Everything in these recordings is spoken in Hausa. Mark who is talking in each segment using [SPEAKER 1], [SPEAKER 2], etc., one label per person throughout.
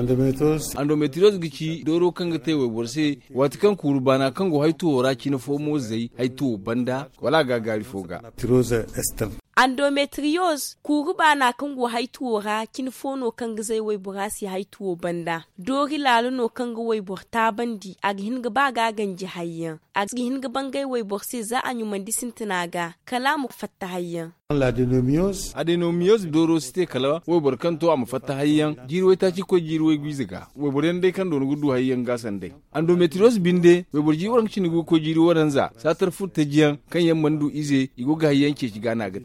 [SPEAKER 1] endometriose gici doro kanga te we borse wati kan kuru bana kan go haitu wora kina fomo zai haitu banda wala gagari foga
[SPEAKER 2] endometriose kuru bana kan go haitu wora kin fono kan zai wai burasi haitu banda dori lalu no kan go wai burta bandi a gihin ga ba ga ganji hayyan a gihin ga bangai wai borse za a yi mandisin tunaga kalamu fatta hayyan
[SPEAKER 3] l'adenomiose
[SPEAKER 1] adenomiose doro site kala wo bor kan to am fatta hayyan jirwe ta ci ko jirwe gwiziga wo bor dai kan don gudu hayyan gasan dai endometriose binde wo bor ji waran cin ko jiri waran za satar futta jiyan kan yan mandu ize igo ga hayyan ke shiga na ga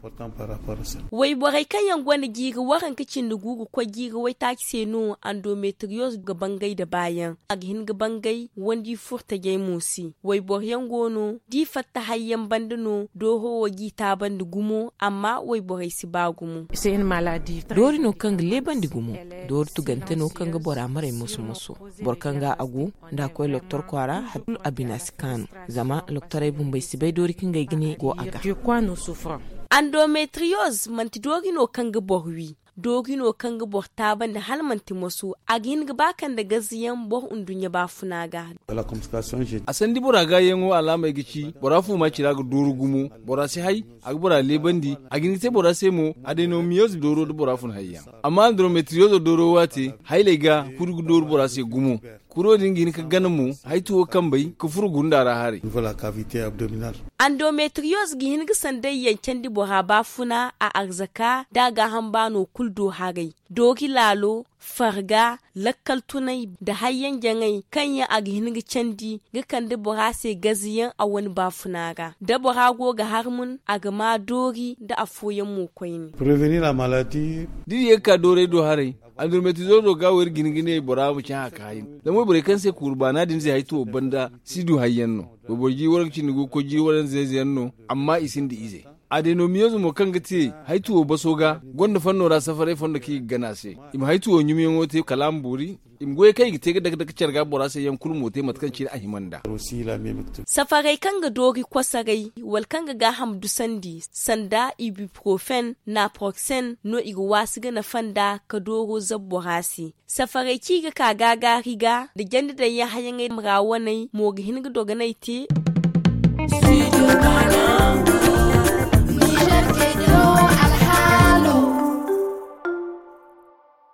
[SPEAKER 2] wai borai kan yan gwani giga waran kicin da gugu ko giga wai ta se no endometriose ga bangai da bayan a gihin ga bangai wandi furta gai musi wai bor yan gono di fatta hayyan bandano doho wa gita bandu gumo amma wai borai si bagumu
[SPEAKER 4] c'est une maladie
[SPEAKER 5] dori no kanga leban digumu dori tugante no kanga bora mare musu musu bor kanga agu da koy doktor kwara hatul abinas kanu zama doktor ay bumbai sibai dori kinga gine go aga
[SPEAKER 4] de quoi nous souffrons
[SPEAKER 2] endometriose manti dori no kanga borwi dogino kan ga bor taban da halmanti masu a gin ga bakan da gaziyan bor undunya ba funaga
[SPEAKER 3] la complication j'ai
[SPEAKER 1] a sandi bora ga yengo alama gici bora fu ma cira ga duru gumu bora si hay a bora lebandi a gini te bora semo adenomiose doro do bora fun hayya amma endometriose doro wate hayle ga kurgu doro bora se gumu kuro dingin ka ganin mu haituwo kan bai ka furu gundara hare
[SPEAKER 3] niveau la cavité abdominale
[SPEAKER 2] endometriose gi hin gisan dai yanken di boha ba funa a arzaka daga hambano kuldo hagai doki lalo farga lakkal tunai da hayyan jangai kan ya agi hin gi candi ga kan di boha se gaziyan a wani ba funa ga da boha go ga harmun a ga ma dori da afoyan mu koyni
[SPEAKER 3] prévenir la maladie
[SPEAKER 1] didi ka dore do hare endometriose do ga wer gine bora mu cha ka hayin da mo bore kan se kurbana din zai haito banda sidu hayyan no bo borji waran cin go ko ji waran zai zai no amma isin di ize adenomiose mo kan gati haituwo basoga gonda fanno ra safare fondo ki gana se im haituwo nyumi ngote kalam buri im goye kai gite daga daga cerga bora se yan kulmo te matkan ci ahimanda
[SPEAKER 3] aussi la même
[SPEAKER 2] safarai kan ga dori kwasarai wal kan ga ga hamdu sandi sanda ibuprofen naproxen no iga wasu ga na fanda ka doro zabbo hasi safarai ki ga ka gaga riga da janda da ya hayan ga rawanai mo ga hin ga doganai te Studio Ghana.